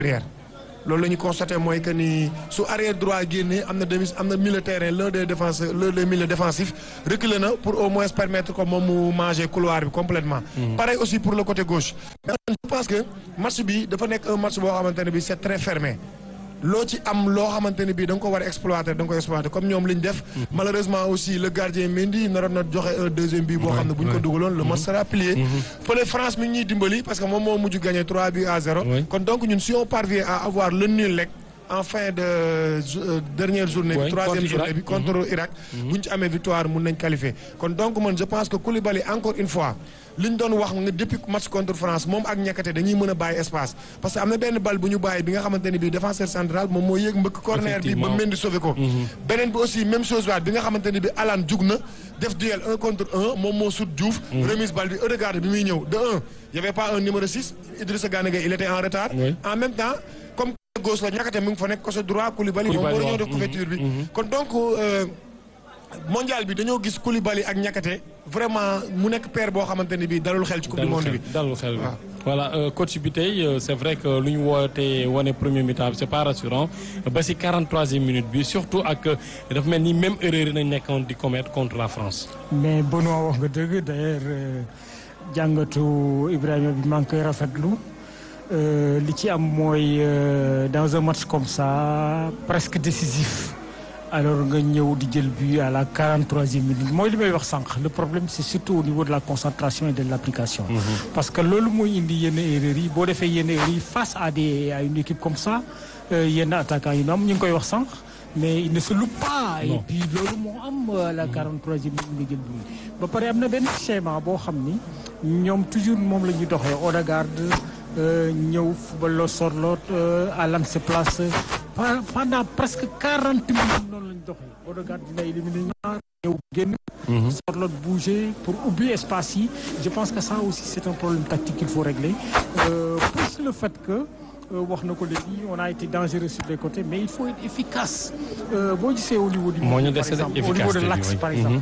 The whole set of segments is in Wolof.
arrière loolu la ñu constaté mooy que ni su arrière droit génnee am na demi am na milieu terrain l'un des défenseurs l'un des milieux défensifs reculé na pour au moins permettre ko moom mu manger couloir bi complètement pareil aussi pour le côté gauche mais je pense que match bi dafa nekk un match boo xamante ne bi c'est très fermé loo ci am loo xamante ne bii da nga ko war a exploiter da nga ko exploiter comme ñoom li ñu def malheureusement aussi le gardien Mendy naroon na joxe un deuxième but boo xam ne bu ñu ko dugaloon le match sera plié fële France mi ngi ñuy dimbali parce que moom moo mujj gagné 3 buts à 0 kon donc ñun si on parvient à avoir le nul rek en fin de dernière journée bi troisième journée bi contre Irak bu ñu ci amee victoire mun nañ qualifier kon donc man je pense que Koulibaly encore une fois li ñu doon wax nga depuis match contre France moom ak ñekkate dañuy mën a bàyyi espace parce que am na benn bal bu ñu bàyyi bi nga xamante ne bii défenseur central moom moo yéeg mbëkk corner bi ba Mendy sauvé ko beneen bi aussi même chose waat bi nga xamante ne bi Alan jug na def duel un contre un moom moo sut Diouf remise bal bi Ødegaard bi muy ñëw de un y avait pas un numéro 6 Idrissa Gana Gueye il était en retard en même temps comme gauche la ñakkate mu ngi fa nekk côté droit Koulibaly moom war ñoo def couverture bi kon donc mondial bi dañoo gis Koulibaly ak ñakkate vraiment mu nekk paire boo xamante ni bii dalul xel ci coupe du monde bi dalul xel bi voilà coach bi tey c'est vrai que lu ñu woote wane premier mi-temps bi c'est pas rassurant ba si 43e minute bi surtout ak dafa mel ni même erreur yi nañ nekkoon di commettre contre la France. mais Benoît wax nga dëgg d'ailleurs jàngatu Ibrahima bi maa ngi koy rafetlu li ci am mooy dans un match comme ça presque décisif. alors nga ñëw di jël but à la 43e minute mooy li may wax sànq le problème c'est surtout au niveau de la concentration et de l'application parce que loolu mooy indi yenn erreurs yi boo defee yenn erreurs yi face à des à une équipe comme ça yenn attaquants yi am ñu ngi koy wax sànq mais il ne se loupe pas et puis loolu moo am à la 43e minute nga jël but ba pare am na benn schéma boo xam ni ñoom toujours moom la ñuy doxee Odegaard ñëw football la Sorloth Alan se place pendant presque quarante minutes noonu lañ doxee Odegaard dina éliminer ñaar ñëw génn Sorloth bouger pour ubbi espace yi je pense que ça aussi c'est un problème tactique qu'il faut régler euh, plus le fait que wax na ko léegi on a été dangereux sur les côtés mais il faut être efficace boo gisee au niveau du par exemple au niveau de l'axe par exemple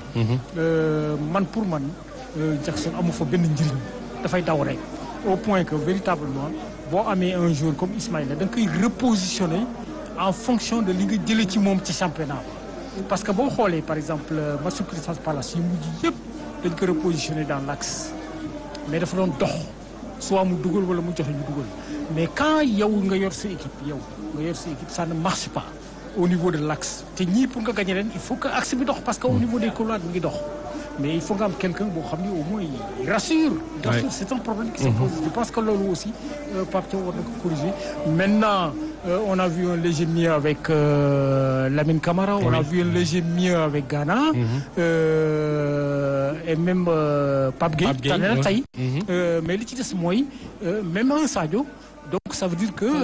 man pour man Jackson amu fa benn njëriñ dafay daw rek au point que véritablement boo amee un jour comme Ismaïla da nga koy repositionner en fonction de li nga jëlee ci moom ci championnat parce que boo xoolee par exemple match Crystal Palace yi mujj yëpp dañ ko repositionner dans l'axe mais dafa doon dox soit mu dugal wala mu joxe ñu dugal mais quand yow nga yor sa équipe yow nga yor sa équipe ça ne marche pas au niveau de l'axe te ñii pour nga gagner leen il faut que axe bi dox parce que au niveau des couloirs mi ngi dox mais il faut nga am quelqu'un boo xam ni au moins il rassure. rassure c'est un problème qui se pose. je pense que loolu aussi Pape Thiaw war na ko corriger maintenant euh, on a vu un léger mieux avec euh, Lamine Camara on a vu un léger mieux avec Ghana euh, et même Pape Gueye tane na tey mais li ci des mooy même un Sadio donc ça veut dire que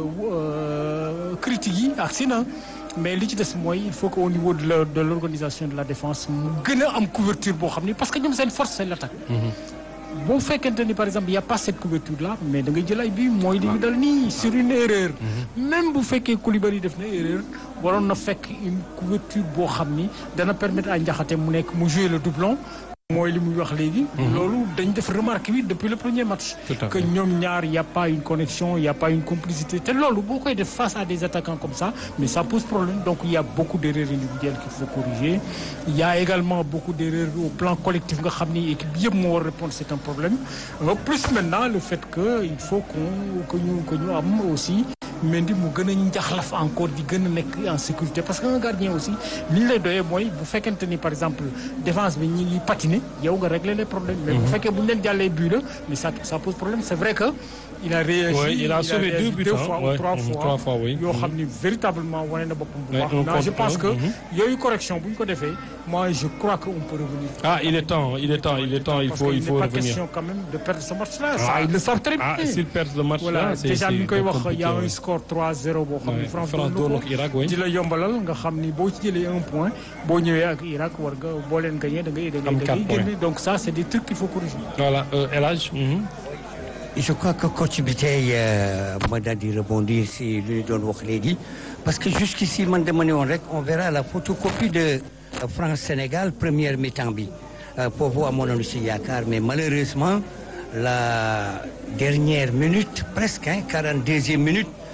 critiques yi agsi na mais li ci des mooy il faut que au niveau de la de l'organisation de la défense mu gën a am couverture boo xam ni parce que ñoom seen force c'est l'attaque boo fekkente ni par exemple y a pas cette couverture là mais da ngay jël ay bi mooy li ñu dal nii sur une erreur même bu fekkee Koulibaly def na erreur waroon na fekk une couverture boo xam ni dana permettre à Ndiakhate mu nekk mu jouer le doublon mooy li muy wax léegi. loolu dañ def remarque bi depuis le premier match. que ñoom ñaar y' a pas une connexion y' a pas une complicité te loolu boo koy def face à des attaquants comme ça mais ça pose problème donc il y' a beaucoup d' erreurs individuelles qu'il faut corriger. il y' a également beaucoup d' erreurs au plan collectif nga xam ni équipe yëpp moo war répondre c' est un problème plus maintenant le fait que il faut qu'on que ñu que ñu am aussi. Mendy mu gën a njaxlaf encore di gën a nekk en sécurité parce que un gardien aussi li ñu lay doyee mooy bu fekkente ni par exemple défense bi ñi ngi patiner yow nga régler les problèmes. mais bu fekkee bu ñu leen jàllee but la mais ça ça pose problème c'est vrai que. il a réagi oui, il a sauvé deux buts deux fois ou trois fois trois fois oui. yoo xam ni véritablement wane na boppam bu baax. je pense que yooyu correction bu ñu ko defee moi je crois que on peut revenir. ah il est temps il est temps il est temps il faut il faut parce qu'il n'est pas revenir. question quand même de perdre ce match-là. ça ils le savent très bien. ah s'il perd le match voilà là c'est déjà c'est mi ngi koy wax compliqué, y a un ouais. score 3-0 boo xam ni Ouais, France France doon doon na ak Irak oui. di la yombalal nga xam ni boo ci jëlee un point boo ñëwee ak Irak war nga boo leen gagné da ngay da Am ngay da quatre ngay génne donc ça c'est des trucs qu'il faut corriger. voilà euh, El Hadj mhm. je crois que coach bi tey ma daal di rebondir si li ñu doon wax léegi parce que jusqu'ici man dama ne woon rek on verra la photocopie de France Sénégal première mi-temps bi foofu amoon nañu si yaakaar mais malheureusement la dernière minute presque hein quarante deuxième minute